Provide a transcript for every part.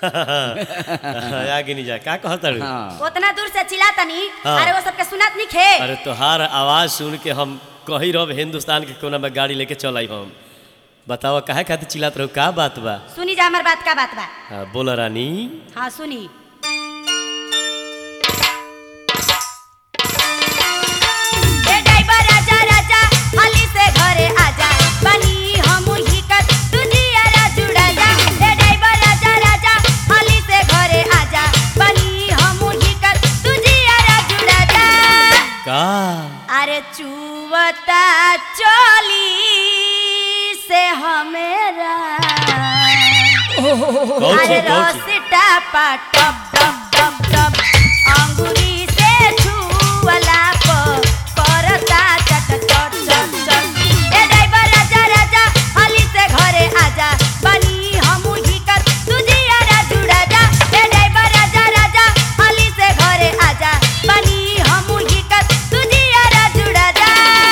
आगे नहीं जा का कहताड़ू हाँ उतना दूर से चिल्ला तनी हाँ। अरे वो सबके सुनात नहीं खे अरे तोहार आवाज सुन के हम कही रहो हिंदुस्तान के कोना में गाड़ी लेके चल आई हम बताओ काहे खातिर चिल्लात रहो का बात बा सुनी जा हमार बात का बात बा हाँ, बोला रानी हाँ सुनी ए ड्राइवर राजा राजा हाली से घरे आजा बनी हम ही कर तुझियारा जुड़ा जा ए ड्राइवर राजा राजा हाली से घरे आजा बनी हम ही कर तुझियारा जुड़ा जा का अरे चुवता चली से हमेरा कौन अरे सी कौन सी रसिटा पा टप टप टप टप अंगुरी से छुवला प करता चट चट चट चट ए ड्राइवर राजा राजा हाली से घरे आजा बनी हमू ही कर तुझियारा जुड़ा जा ए ड्राइवर राजा राजा हाली से घरे आजा बनी हमू ही कर तुझियारा जुड़ा जा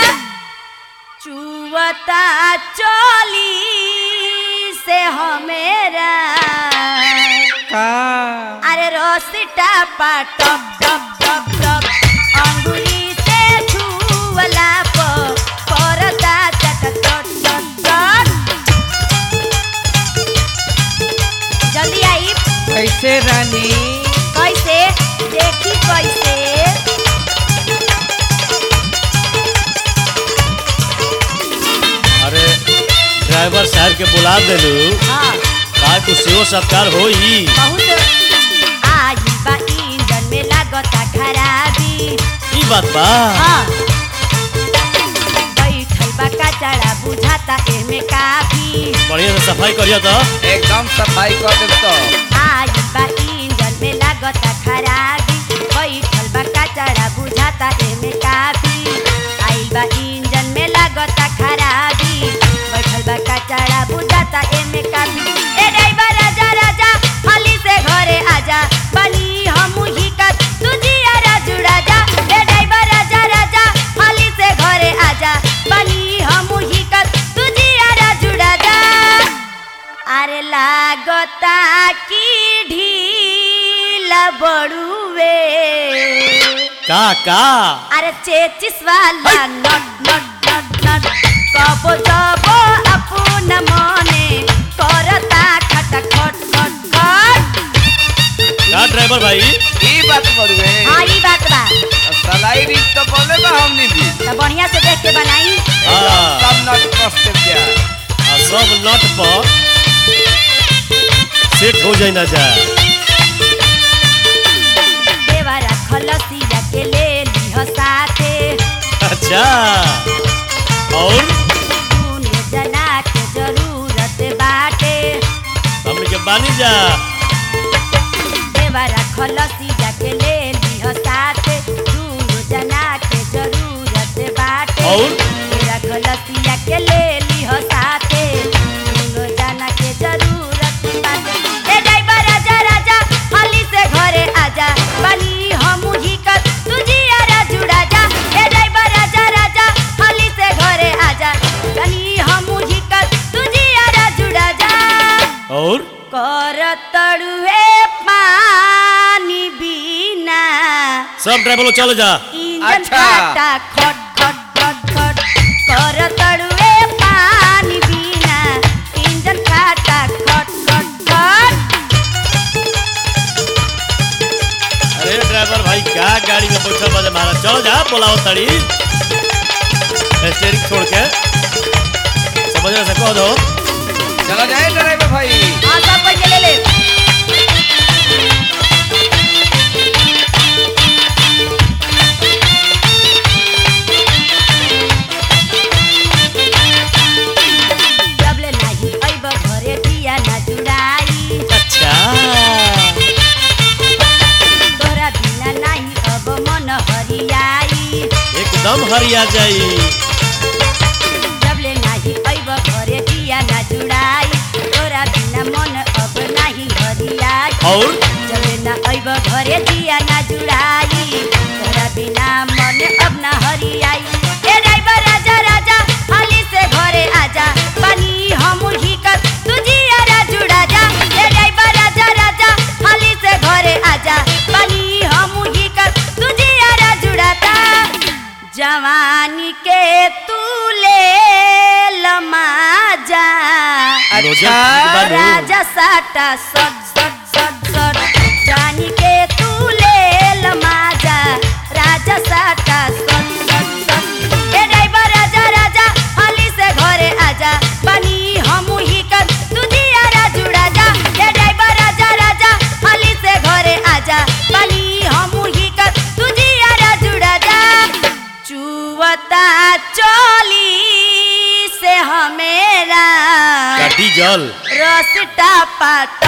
चुवता चली से हमेरा का अरे रोसिटा पा टप टप टप टप अंगुली से छुवला प करता चट चट चट चट जल्दी आई कैसे रानी कैसे देखी कैसे अरे ड्राइवर साहब के बुला देलू हाँ का कुछ सेवा सत्कार होई बहुत आई बा इंजन में लागता खराबी ई बात बा हाँ बैठल बा कचड़ा बुझाता एमे काफी बढ़िया से सफाई करिया तो एकदम सफाई कर देब तो आई बा इंजन में लागता खराबी बैठल बा कचड़ा बुझाता एमे काफी आई बा इंजन में लागता खराबी बैठल बा कचड़ा बुझाता एमे काफी ए ड्राइवर राजा राजा हाली से घरे आजा बनी हमू ही कर तुझियारा जुड़ा जा ए ड्राइवर राजा राजा हाली से घरे आजा बनी हमू ही कर तुझियारा जुड़ा जा अरे लागता की ढीला बड़ुए का का अरे चेचिस वाला नट नट नट नट कबो जबो अपन मने करता खट खट खट खट का ड्राइवर भाई ई बात बड़ुए हाँ ई बात बा सलाई रिच तो बोले बा हमनी भी तो बढ़िया से देख के बनाई हाँ। सब नट कस देब जा आ सब नट पर सेट हो जाए ना जाए देवरा खलसिया के ले लिह साथे अच्छा और दुनो जना के जरूरत बाटे हमने के बानी जा देवरा खलसिया के ले लिह साथे दुनो जना के जरूरत बाटे और? तेरा खलसिया के ले लिह साथे दुनो जना के जरूरत बाटे ए ड्राइवर राजा राजा हाली से घरे आजा बनी हमू ही कर तुझियारा जुड़ा जा ए ड्राइवर राजा राजा हाली से घरे आजा बनी हमू ही कर तुझियारा जुड़ा जा और कर तड़ुए पानी बिना सब ड्राइवर लोग चलो जा इंजन अच्छा। काटा खट खट खट खट कर तड़ुए पानी बिना इंजन काटा खट खट खट अरे ड्राइवर भाई का गाड़ी में बैठल बजे महाराज चलो जा बोलाओ तड़ी स्टेरिंग छोड़ के समझ से कह दो चलो जाए ड्राइवर भाई हाँ सब पैसे ले ले जब ले नाही अइब घरे दिया ना जुड़ाई अच्छा तोरा बिना नाही अब मन हरियाई एकदम हरिया जाई जबले नाही अइब घरे दिया ना जुड़ाई तोरा बिना मन अब नाही हरियाई और जबले ना अइब घरे दिया ना जुड़ाई तोरा बिना मन अब ना हरियाई ए ड्राइवर राजा राजा हाली से घरे आजा बनी हम ही कर तुझियारा जुड़ा जा ए ड्राइवर राजा राजा जवानी के तू ले लमाजा रोजा अच्छा। बानू। राजा साटा सट सट सट सट जानी के तू ले लमाजा राजा साटा सट सट सट ए ड्राइवर राजा राजा हाली से घरे आजा बनी हम ही कर तुझिया राजू राजा ए ड्राइवर राजा राजा हाली से घरे आजा बनी हम ही कर तुझिया राजू राजा चुवता चोली से हमेरा काटी जल रसटा पाट